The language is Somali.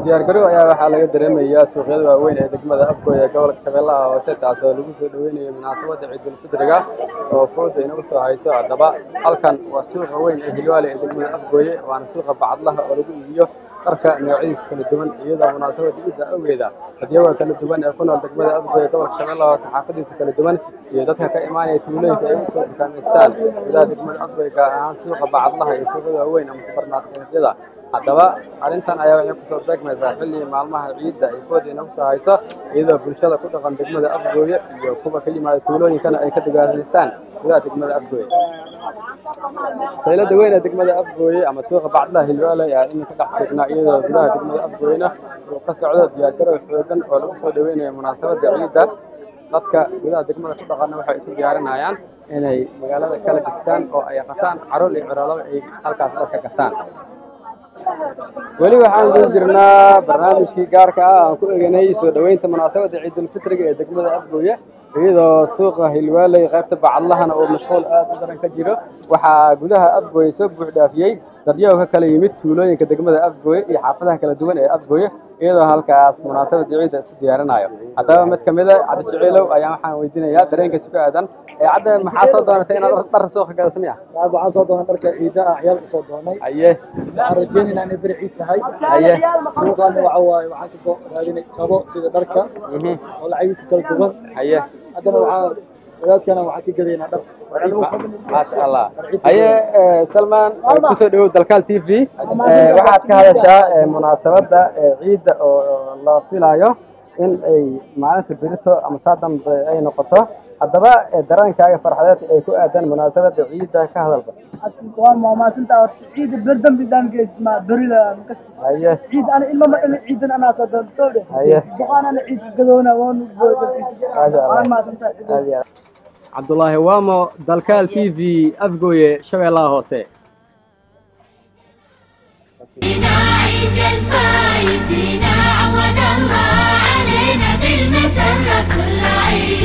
diyaargarow ayaa waxaa laga dareemayaa suuqyada waaweyn ee degmada afgooy ee gobolka shabeellaha hoose taasoo lagu soo dhaweynayo munaasabadda ciidulfidriga oo fooda inagu soo hayso haddaba halkan waa suuqa weyn ee hilwaale ee degmada afgooye waana suuqa bacadlaha oo lagu iibiyo dharka noocyadiisa kala duwan iyadoo munaasabadda ciidda awgeeda hadyaga kala duwan ee ku nool degmada afgooye gobolka shabeellaha hoose xaafadiisa kala duwan iyo dadka ka imaanaya tuulooyinka ay usoo dukaamaystaan gudaha degmada afgooye gaar ahaan suuqa bacadlaha iyo suuqyada waaweyn ama subarmarketyada haddaba arrintan ayaa waxay kusoo beegmaysaa xilli maalmaha ciidda ay fooda inagu soo hayso iyadoo bulshada ku dhaqan degmada afgooye iyo kuwa ka yimaada tuulooyinkana ay ka dagaalaystaan gudaha degmada afgooye saylada weyn ee degmada afgooye ama suuqa bacdlaha hilwaale ayaa iminka dhex joognaa iyadoo gudaha degmada afgooyena uu ka socdo diyaargarow xoogan oo lagu soo dhaweynayo munaasabadda ciidda dadka gudaha degmada ku dhaqanna waxay isu diyaarinayaan inay magaalada kala dhistaan oo ay qataan caruur iyo ciraalaba ay halkaas dadka gataan weli waxaan guda jirnaa barnaamijkii gaarka ah aan ku eganay soo dhoweynta munaasabadda ciidulfitriga ee degmada afgooye iyadoo suuqa hilwaaley qaybta bacadlahana oo mashquul aad u daran ka jiro waxaa gudaha afgooye soo buux dhaafiyey dadyaho ka kala yimid tuulooyinka degmada afgooye iyo xaafadaha kala duwan ee afgooye iyadoo halkaas munaasabadda ciidda isu diyaarinayo haddaba mid ka mid a cabdi jiciilow ayaan waxaan weydiinayaa dareenkiisa ku aadan ee cadda maxaa soo doonatay inaad dhar suuqa gadato miya waxaan soo doonay dharka ciidaha ciyaal soo doonay haye waxaan rajeynaynaa inay beri ciid tahay haye suuqaana waxa waaye waxaan ka soo raadinay kabo sida dharka mhm, oo lacagiisa kala duwan haye haddana waxaa wadaadkana waxaan ka gadaynaa dhar maasha allah haye eh, salman eh, kusoo dhawow dalkaal t v eh, waxaad ka hadashaa eh, munaasabadda eh, ciidda oo la filayo in ay maalinta berito ama saa dambe ay noqoto haddaba eh, dareenkaaga farxadeed ay ku aadan munaasabadda ciidda ka hadalba waa maamaasinta horta ciida berdan bidaan geesma berida makasta haye ciid ana ilma ma dhalin ciidan anaa soo doonto dhe Haye. boqaan ana ciid gadoona waan Maasha Allah. waan maasinta aad iyo aad. cabdulaahi waamo dalkaal t v afgooye shabeellaha hoose بنا عيد الفايزين عود الله علينا بالمسرة كل عيد